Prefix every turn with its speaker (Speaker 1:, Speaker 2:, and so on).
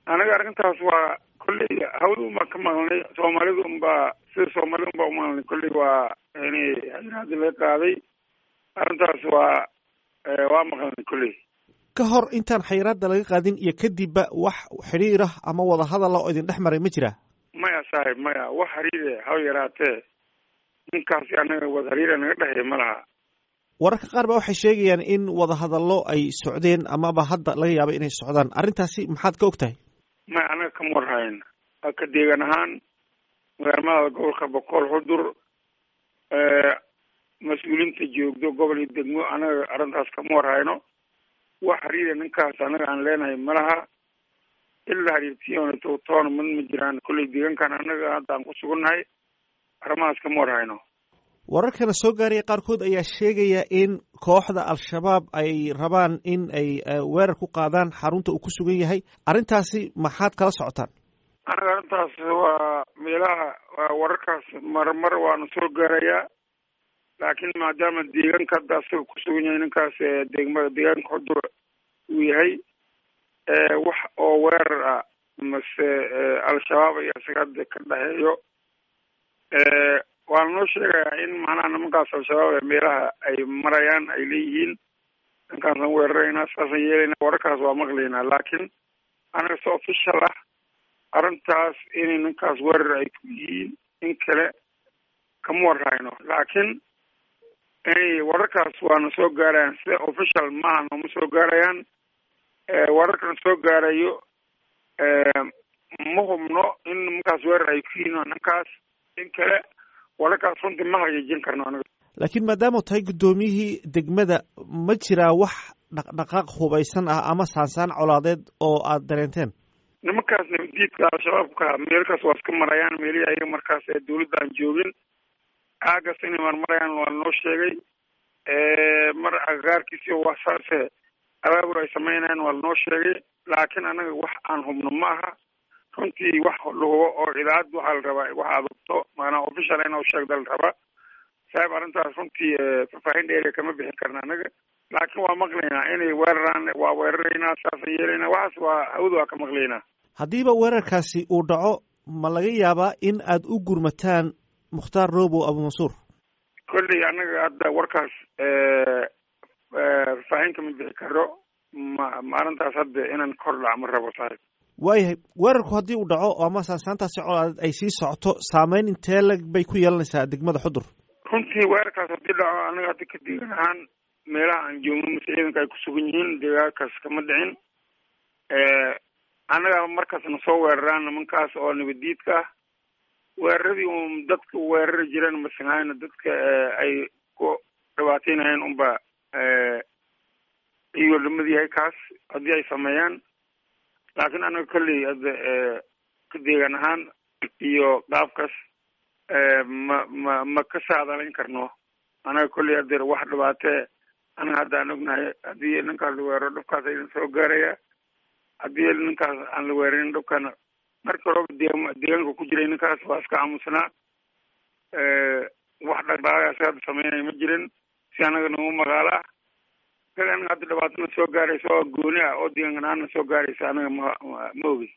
Speaker 1: anaga arrintaas waa kolley hawda unbaa ka maqlnay soomaalida unbaa sida soomaalida unbaa umaqlnay kolley waa in xayiraadii laga qaaday arrintaas waa waa maqlnay kolley
Speaker 2: ka hor intaan xayiraadda laga qaadin iyo kadibba wax xidhiirah ama wada hadala oo idin dhex maray ma jira
Speaker 1: maya saaxib maya wax xiriire haw yaraatee ninkaasi anaga wada xiriira naga dhexeeya ma laha
Speaker 2: wararka qaar ba waxay sheegayaan in wadahadallo ay socdeen amaba hadda laga yaabo inay socdaan arrintaasi maxaad ka og tahay
Speaker 1: maya anaga kama warhayn ka deegan ahaan magaalmada gobolka boqol xudur mas-uuliinta joogdo gobol iyo degmo anaga arrintaas kama warhayno wax xiriira ninkaas anaga aan leenahay malaha ilaa xiriirtiyoonto toona mid ma jiraan kolley deegaankan anaga hadda aan ku sugannahay arrimahaas kama warhayno
Speaker 2: wararkana soo gaaraya qaarkood ayaa sheegaya in kooxda al-shabaab ay rabaan in ay weerar ku qaadaan xarunta uu ku sugan yahay arrintaasi maxaad kala socotaan
Speaker 1: anaga arrintaas waa meelaha wararkaas marmar waana soo gaarayaa laakiin maadaama deegaanka hadda asaga ku sugan yahay ninkaas degmada deegaanka xudur uu yahay wax oo weerar ah mase al-shabaab iyo isaga hadda ka dhexeeyo waana noo sheegayaa in macnaha nimankaas al-shabaab ee meelaha ay marayaan ay leeyihiin ninkaasaan weeraraynaa saasaan yeelaynaa wararkaas waa maqlaynaa laakiin anaga si official ah arrintaas inay ninkaas weerar ay ku yihiin in kale kama warhayno laakiin inay wararkaas waana soo gaarayaan sida official maaha nooma soo gaarayaan wararkan soo gaarayo ma hubno in nimankaas weerar ay ku yihiin ninkaas in kale wararkaas runtii ma hagaajin karno aniga
Speaker 2: laakiin maadaama tahay guddoomiyihii degmada ma jiraa wax dhaqdhaqaaq hubaysan ah ama saansaan colaadeed oo aad dareenteen
Speaker 1: nimankaas nabadiidka al-shabaabka meelkaas waa iska marayaan meelihii ayaga markaas ee dawladda aan joogin aagaas inay marmarayaan waa noo sheegay mar agagaarkiisi waa saase abaabur ay sameynayaan waa lanoo sheegay laakiin anaga wax aan hubno ma aha runtii wax la hubo oo idaacad waxaa la rabaa wax adubto maanaa official in sheegda la rabaa saaib arrintaas runtii faahfaahin dheeriya kama bixin karna anaga laakiin waa maqlaynaa inay weeraraan waa weeraraynaa saasaan yeelaynaa waxaas waa hawda waa ka maqlaynaa
Speaker 2: haddiiba weerarkaasi uu dhaco ma laga yaabaa in aad u gurmataan mukhtaar robow abumansuur
Speaker 1: kolley anaga hadda warkaas faahfaahin kama bixi karo ma maalintaas hadda inaan kor dhac ma rabo saaxib
Speaker 2: waayahay weerarku haddii uu dhaco ama saansaantaasi colaadeed ay sii socoto saameyn intee lag bay ku yeelanaysaa degmada xudur
Speaker 1: runtii weerarkaas haddii dhaco anaga hadda ka deegan ahaan meelaha aan joogno mase ciidanka ay ku sugan yihiin deegaankaas kama dhicin annaga markaasna soo weeraraan nimankaas oo nabadiidka ah weeraradii un dadka weerari jireen masahayna dadka ay ku dhibaateynayeen unba iyuu lamid yahay kaas haddii ay sameeyaan laakiin anaga kolley hadda ka deegan ahaan iyo qaabkaas ma ma ma ka saadalayn karno anaga kolley haddeer wax dhibaatee anaga hadda aan ognahay haddii ninkaas la weeraro dhibkaas aydan soo gaaraya haddii ninkaas aan la weerarin dhibkana markii horeba deegma deegaanka ku jiray ninkaas waa iska aamusnaa wax dhaqdhaqaaqaas hadda sameynaya ma jirin si anaga nagu magaalo ah isaga anaga hadda dhibaatana soo gaaraysa oo gooni ah oo deegaankan aana soo gaaraysa anaga ma ma ogi